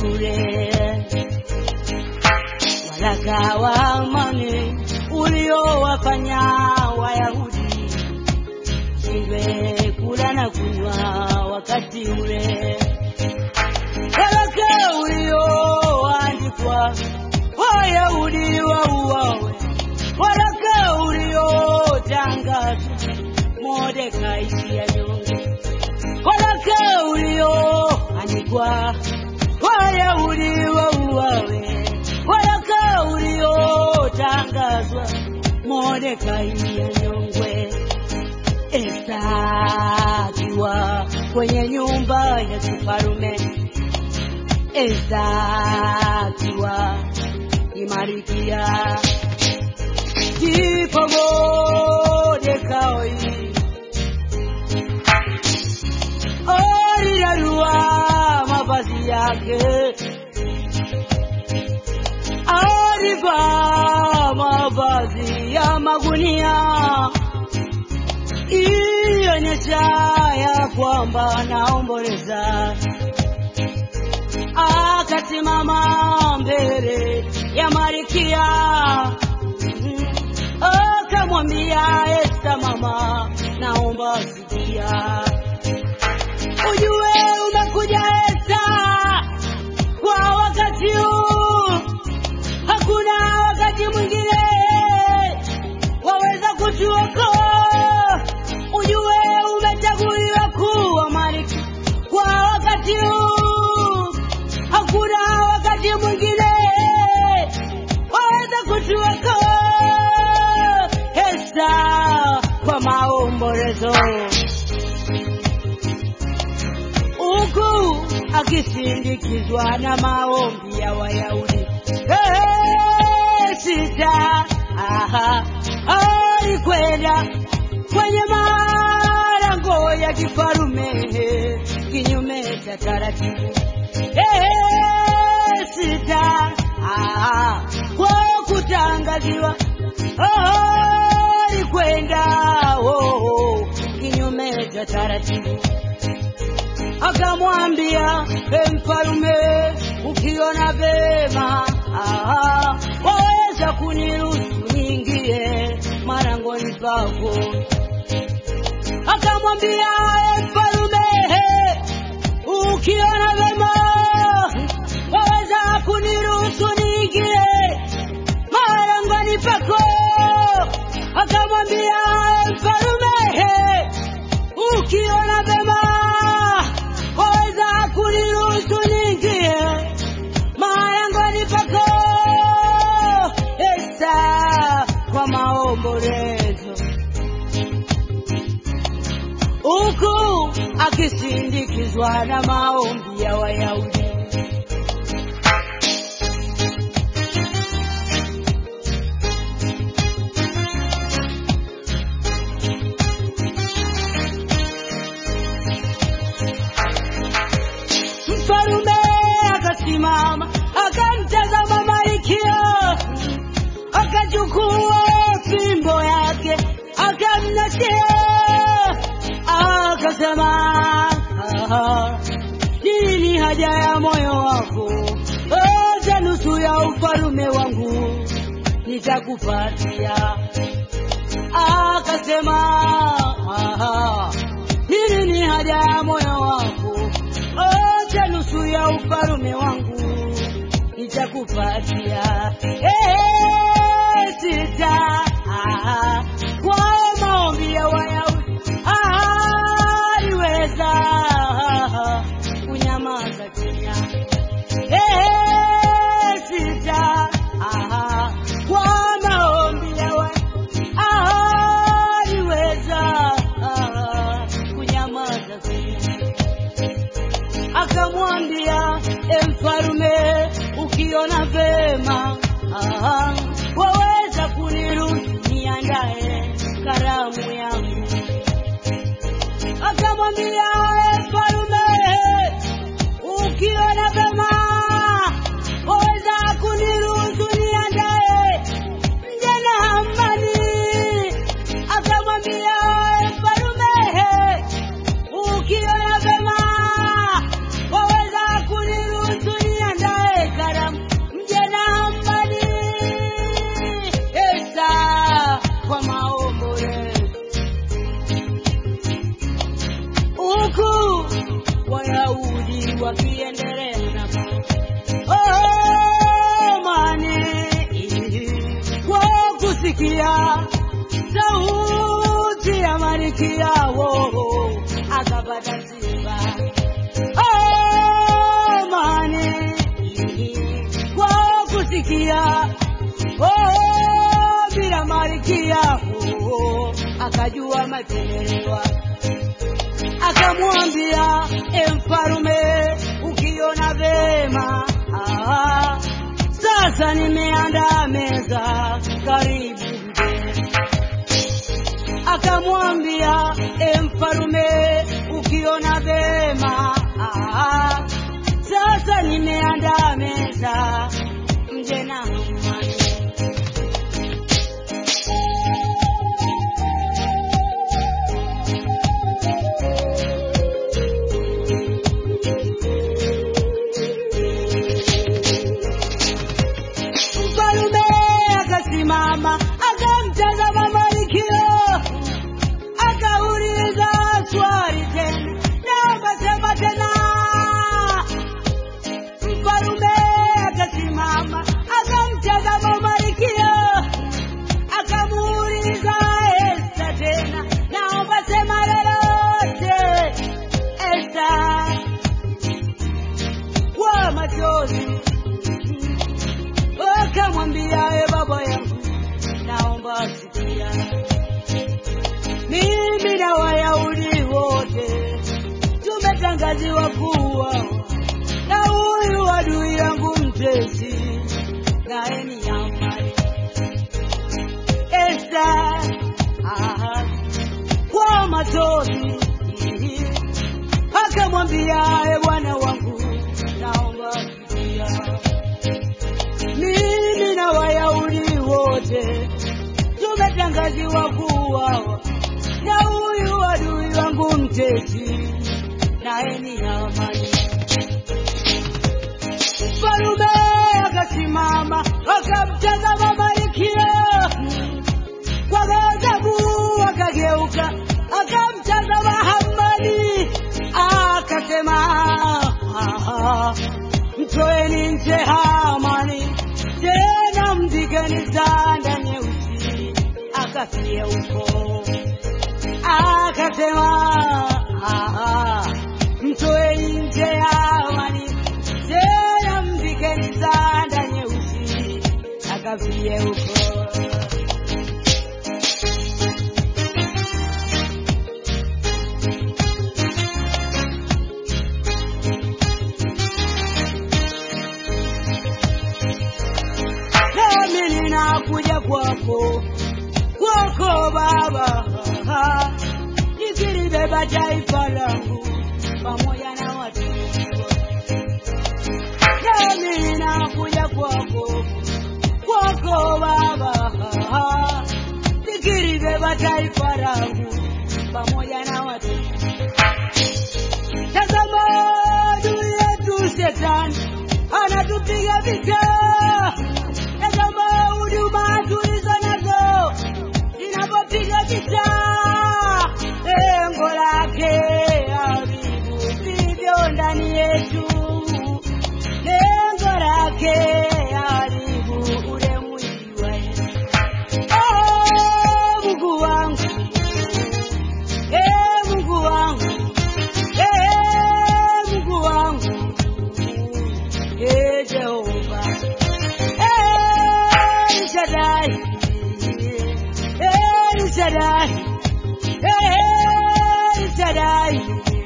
bure. Waraka wa amani uliowafanya Wayahudi shindwe kula na kunywa wakati ule. Waraka ulioandikwa Wayahudi wauawe, waraka uliotangazwa Mordekai anyonge, waraka ulioandikwa Wayahudi wauawe, waraka uliotangazwa Mordekai anyongwe. Esta akiwa kwenye nyumba ya kifarume, Esta akiwa ni Malkia, ndipo Mordekai alirarua mavazi yake, alivaa mavazi ya magunia ilionyesha ya kwamba anaomboleza. Akasimama mbele ya Malkia Mhm. akamwambia Esta, mama, naomba sikia, ujue umekuja Esta kwa wakati huu, hakuna wakati mwingine waweza kutuokoa. Ujue umechaguliwa kuwa malkia kwa wakati huu, hakuna wakati mwingine waweza kutuokoa. Esta kwa maombolezo huku akisindikizwa na maombi ya Wayahudi. Hey, sita aha, alikwenda kwenye malango ya kifarume kinyume cha taratibu. Hey, sita aha, kwa kutangaziwa oh, alikwenda oh, oh, kinyume cha taratibu akamwambia e mfalume, ukiona vema aha, waweza kuniruhusu niingie marangoni pako. Akamwambia e mfalume, ukiona vema waweza kuniruhusu niingie marangoni pako. Akamwambia e mfalume, ukiona vema waweza kuniruhusu niingie marangoni pako. Esta kwa maombolezo, huku akisindikizwa na maombi ya Wayahudi. Mfalume akasimama akamtazama Malkia, akachukua fimbo yake akamnashia, akasema "Ah, nini haja ya moyo wako? Oja nusu ya ufalume wangu nitakupatia. Akasema "Ah, nini ni haja ya moyo wako? Oja nusu ya ufalume wangu nitakupatia. Eh, sita ah, kwa maombi ya Wayahudi ah, aliweza ah, kunyamaza kimya. Eh, sita ah, kwa maombi ya Wayahudi ah, aliweza ah, kunyamaza kimya akamwambia e mfalume, ukiona vema Wayahudi wakiendelea na oh, mane kwa kusikia sauti ya malkia wao akapata sifa oh, mane kwa kusikia oh, bila malkia oh, akajua matendelewa akamwambia e mfalume ukiona vema ah, sasa nimeandaa meza karibu mgeni akamwambia e mfalume ukiona vema ah, sasa nimeandaa meza mje na amani Mfalume akasimama akamtazama Malkia, akauliza swali tena na akasema tena. Mfalume akasimama akamtazama Malkia, akamuuliza Esta tena, naomba sema lolote Esta, kwa machozi akamwambia e baba yangu, naomba sikia, mimi na Wayahudi wote tumetangaziwa kuwa na huyu adui yangu mtesi, naye ni Hamani. Esta aha, kwa machozi akamwambia e bwana wangu, naomba sikia mimi na Wayahudi wote tumetangaziwa kuuawa na huyu adui wangu mtesi, naye ni Hamani. Mfalume akasimama akamtazama Malkia kwa ghadhabu, akageuka akamtazama Hamani akasema, "Ah, mtoeni nje Hamani, tena mpigeni sanda nyeusi akafie huko. Akasema, "Ah, mtoeni nje Hamani, tena mpigeni sanda nyeusi akafie huko. nami ninakuja kwako kwako Baba, nikilibeba taifa langu pamoja na watu nami ninakuja kwako kwako Baba, nikilibeba taifa langu pamoja na watu Tazama adui yetu shetani anatupiga vita. Tazama huduma tulizo nazo zinapopiga vita, lengo lake haribu vilivyo ndani yetu, lengo lake haribu ule mwili wa Yesu. Oh, Mungu wangu, eh, Mungu wangu Eh, Mungu wangu, eh, Jehova, eh, El Shaddai, eh, El Shaddai, eh, El Shaddai,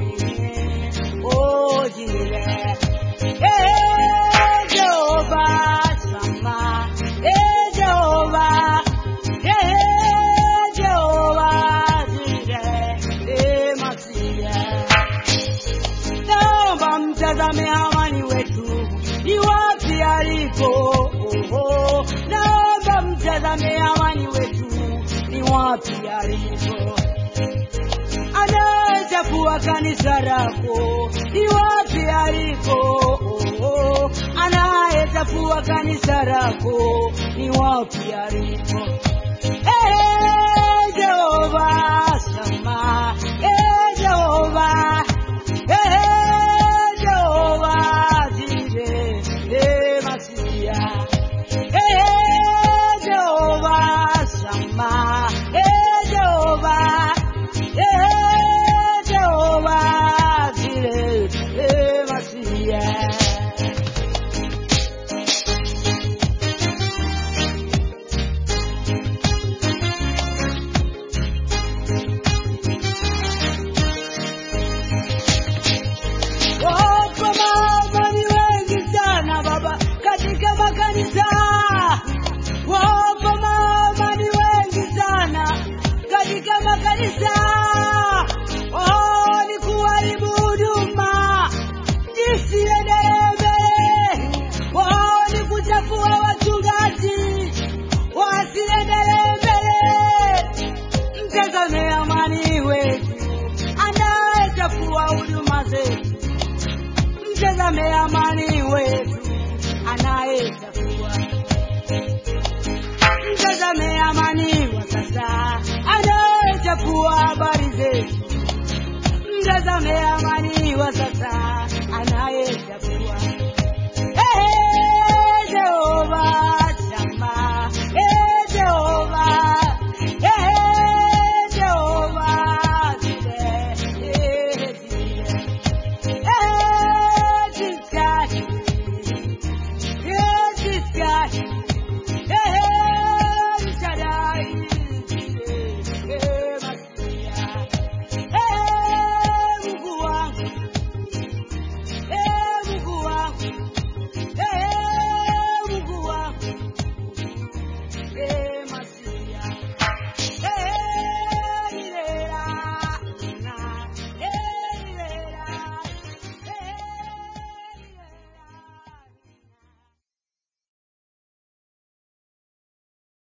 oh, Jireh, eh, Jehova, Sama, eh, Jehova, eh, Jehova, Jireh, eh, Masiya naomba mtazame Hamani wetu ni wapi alipo. Oho, naomba mtazame Hamani wetu ni wapi alipo. Anayechafua kanisa lako ni wapi alipo. Oho, anayechafua kanisa lako ni wapi alipo. Eh, Jehova, sama, eh, Jehova, eh, Mtazame amani wetu anayechafua. Mtazame amani wa sasa anayechafua habari zetu. Mtazame amani